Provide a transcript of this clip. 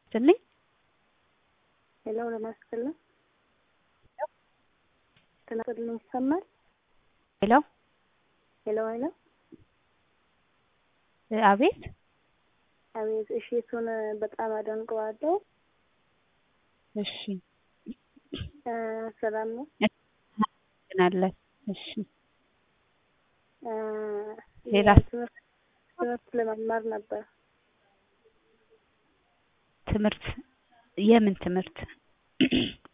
ስልኝ ሄሎ ለማስቀለም ተናገርልኝ ይሰማል? ሄሎ ሄሎ ሄሎ አቤት አቤት። እሺ እሱን በጣም አደንቀዋለሁ። እሺ እ ሰላም ነው። እናለን። እሺ እ ሌላ? ትምህርት ትምህርት ለመማር ነበር። ትምህርት የምን ትምህርት?